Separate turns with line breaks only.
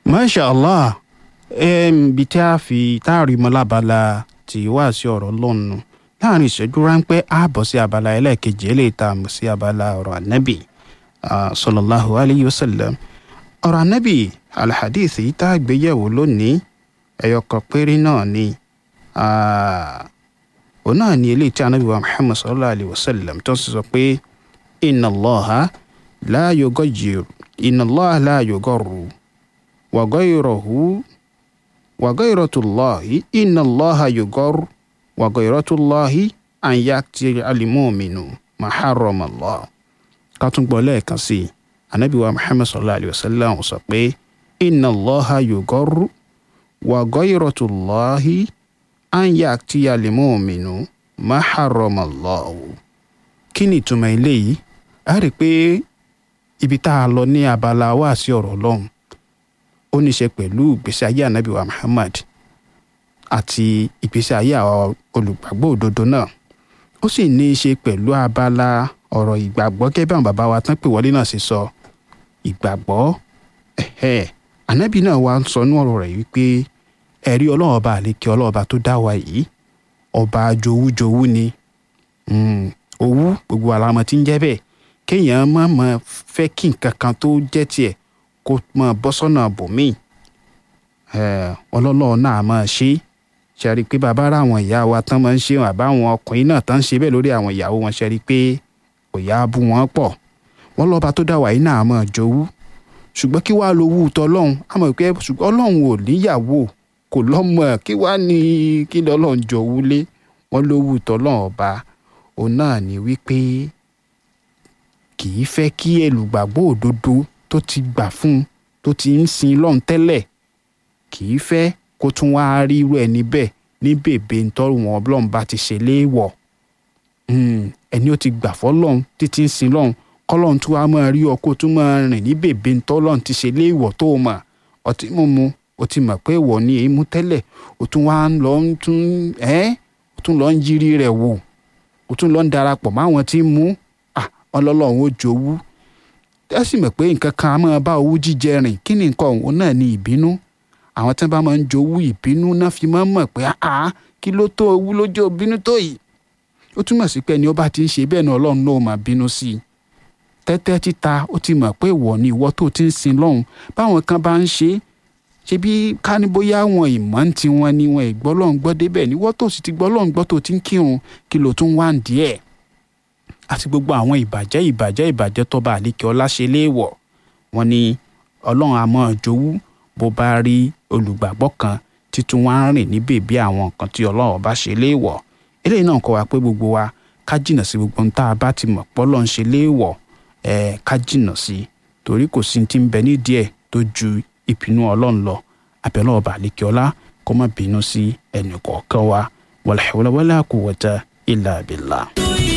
masha allah bí tí a fi táàrí mọ́ lábala tí wá sí ọ̀rọ̀ lọ́nu láàrin ìṣẹ́jú ráńpẹ́ á bọ̀ sí abala ẹlẹ́ẹ̀kejì eléyìí tá a mọ̀ sí abala ọ̀rọ̀ ànábì sallallahu alayhi wa sallam ọ̀rọ̀ ànábì alhadith yìí tá a gbé yẹ̀wò lónìí ẹ̀yọ kan péré náà ni òun náà ni eléyìí tí ànábì wa muhammad sallallahu alayhi wa sallam tó sì sọ pé inna allaha la yughayyiru inna allaha la yughayyiru wa ghayruhu wa ghayratullahi inna allaha yughayyiru wa ghayratullahi an ya'ti al-mu'minu ma harrama allah ká tún gbọ́ lẹ́ẹ̀kan sí i anabi wa muhammad sallallahu alayhi wa sallam sọ pé inna allaha yughayyiru wa ghayratullahi an ya'ti al-mu'minu ma harrama allah kí ni ìtumọ̀ eléyìí a rí i pé ibi tá a lọ ní abala wá sí ọ̀rọ̀ ọlọ́run ó ní í ṣe pẹ̀lú ìgbésí ayé anabi wa muhammad àti ìgbésí ayé àwọn olùgbàgbọ́ òdodo náà ó sì ní í ṣe pẹ̀lú abala ọ̀rọ̀ ìgbàgbọ́ gẹ́gẹ́ bí àwọn bàbá wa tán pè wọlé náà ṣe sọ ìgbàgbọ́ ẹ̀hẹ́ anabi náà wá ń sọ ní ọ̀rọ̀ rẹ̀ wípé ẹ̀rí ọlọ́run ọba àlekè ọlọ́run ọba tó dá wa yìí ọba jowújowú ni owú gbogbo àlámọ̀ tí ń jẹ́ bẹ́ẹ̀ kéèyàn má má fẹ́ kí nǹkan kan tó jẹ́ tiẹ̀ kó máa bọ́ sọ́nà bòmíì ọlọ́lọ́ náà máa ṣe ṣe rí i pé bàbá rà àwọn ìyá wa tán máa ń ṣe àbá àwọn ọkùnrin náà tán ń ṣe bẹ́ẹ̀ lórí àwọn ìyàwó wọn ṣe rí i pé kò yá bú wọn pọ̀ wọ́n lọ́ba tó dá wà yìí náà máa jowú ṣùgbọ́n kí wàá lowú tọ́lọ́hún àmọ́ pé ṣùgbọ́n ọlọ́run ò níyàwó kò lọ́mọ kí wàá ní kí lọ́lọ́run jowú lé wọ́n lówú tọ́lọ́hún ọba òun náà ní wípé kì í fẹ́ kí ẹlùgbàgbọ́ òdodo tó ti gbà fún un tó ti ń sin lọ́run tẹ́lẹ̀ kì í fẹ́ kó tún wá rí irú ẹni bẹ́ẹ̀ ní bèbè ntọ́rù wọn ọlọ́run bá ti ṣe léèwọ̀ ẹni ó ti gbà fọ́lọ́run títí ń sin lọ́run kọ́lọ́run tún wá máa rí ọ kó tún máa rìn ní bèbè ntọ́lọ́run ti ṣe léèwọ̀ tó o mọ̀ ọtí mímu o ti mọ̀ pé ìwọ ni èémú tẹ́lẹ̀ o tún wá ń lọ ń tún ẹ́ o tún lọ ń yírí rẹ̀ wò o tún lọ ń darapọ̀ máwọn tí ń mú ọlọ́lọ́run ó jowú ẹ sì mọ̀ pé nǹkan kan á máa bá owú jíjẹ rìn kí ni nǹkan òun náà ni ìbínú àwọn tí wọ́n bá máa ń jowú ìbínú náà fi máa ń mọ̀ pé àá kí ló tó owú ló jẹ́ òbínú tó yìí ó túmọ̀ sí pé ẹni ó bá ti ń ṣe bẹ́ẹ̀ ni ọlọ́run náà máa bínú sí i tẹ́tẹ́ títa ó ti mọ̀ pé ìwọ ni ìwọ tó ti ń sin lọ́hùn báwọn kan bá ń ṣe ṣe bí ká ní bóyá àwọn ìmọ̀ ń tiwọn ni wọn ìgbọ́ lọ́hùn gbọ́ débẹ̀ ni wọ́n tó sì ti gbọ́ lọ́hùn gbọ́ tó ti ń kírun kí ló tún wá ń díẹ̀ àti gbogbo àwọn ìbàjẹ́ ìbàjẹ́ ìbàjẹ́ tọ́ba àlékè ọlá ṣe léèwọ̀ wọn ni ọlọ́run àmọ́ jowú bó bá rí olùgbàgbọ́ kan títún wá ń rìn ní bèbí àwọn nǹkan tí ọlọ́run bá ṣe léèwọ̀ eléyìí náà kọ́ wa pé gbogbo wa ká jìnnà sí gbogbo ohun tá a bá ti mọ̀ pọ́lọ́ ń ṣe léèwọ̀ ẹ̀ ká jìnnà sí torí kò sí ti ń bẹ nídìí ẹ̀ tó ju ìpinnu ọlọ́run lọ àbẹ̀lọ́ ọba àlékè ọlá kó má bínú sí ẹnì kọ̀ọ̀kan wa wala hawla wala quwwata illa billah.